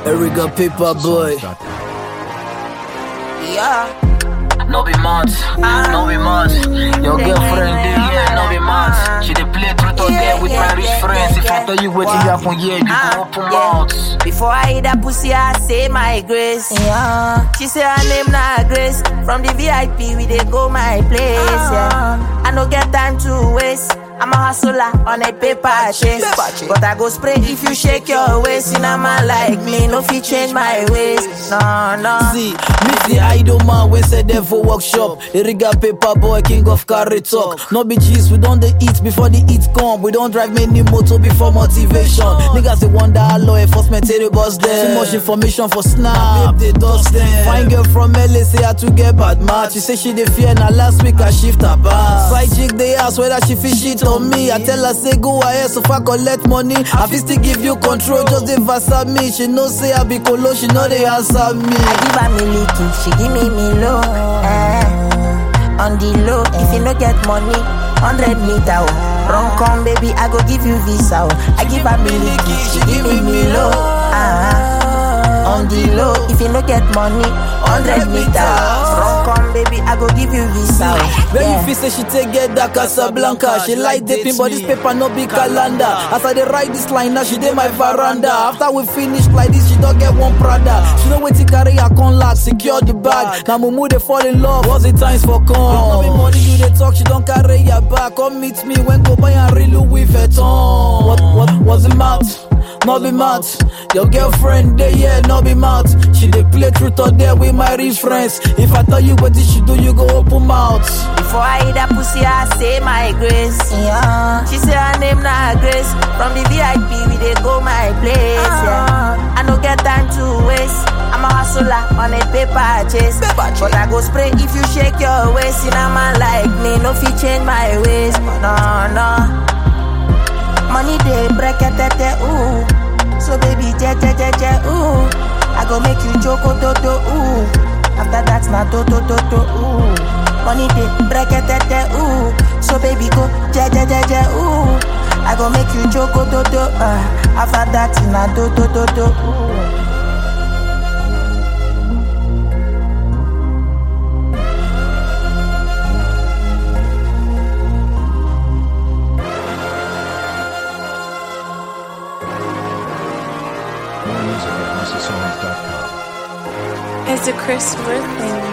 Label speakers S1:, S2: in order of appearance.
S1: Erica Paper Boy.
S2: Yeah.
S3: No be mad, no be mad. Your girlfriend dey here, no be mad. She dey play truth or dare with my rich friends. If I tell you what happen here, you go open mouth.
S2: Before I eat that pussy, I say my grace. Yeah. She say her name na Grace. From the VIP, we dey go my place. Yeah. I no get time to waste. I'm a hustler on a paper chase. But I go spray if you shake your waist. In a man like me, no fit change my ways. No, no.
S1: See, meet the idol man when say there for workshop. Erica Paper Boy, king of carry talk. No be G's, we don't dey eat before the eat come. We don't drive many motor before motivation. Niggas they wonder how law enforcement tell the boss them. Too much information for snap, they dust them. Fine girl from LA say I to get bad match. She say she dey fear, now last week I shift her back. Side chick they ask whether she fit shit on me. I tell her say go ahead so far collect money. I fit still give you control, just dey verse at me. She know say I be colo, she know they answer me.
S2: I give her me licky, she give me me low. Eh. On the low, if you no get money, 100 meter. Oh. Run come baby, I go give you visa. Oh. I give her me licky, she give me me low. Ah. On the low, if you no get money, 100 meter. Run come baby, I go give you visa. Oh.
S1: When
S2: Yeah.
S1: you feel say she take get that Casablanca She like dating but this paper no be calendar As I dey write this line now she dey my veranda After we finish like this she don't get one Prada She know wetin carry her con lock secure the bag Now mumu dey fall in love what's the times for come No be money you dey talk she don't carry your back Come meet me when go buy and real Louis Vuitton What, what, what's the matter? no be mad. Your girlfriend dey here, no be mad. She dey play truth or dare with my rich friends. If I tell you what she do, you go open mouth.
S2: Before I eat that pussy, I say my grace. Yeah. She say her name na Grace. From the VIP, we dey go my place. Yeah. I no get time to waste. I'm a hustler on a paper chase. But I go spray if you shake your waist. In a man like me, no fit change my ways. No, no. Money dey break it, ooh. So baby, je je je je, ooh. I go make you joko do do, ooh. After that, na do do do do, ooh. Money dey break it, ooh. So baby, go je je je je, ooh. I go make you joko do do, uh. After that, na do do do do, ooh.
S4: More music at MusicSongs.com.
S5: It's a Chris Worthing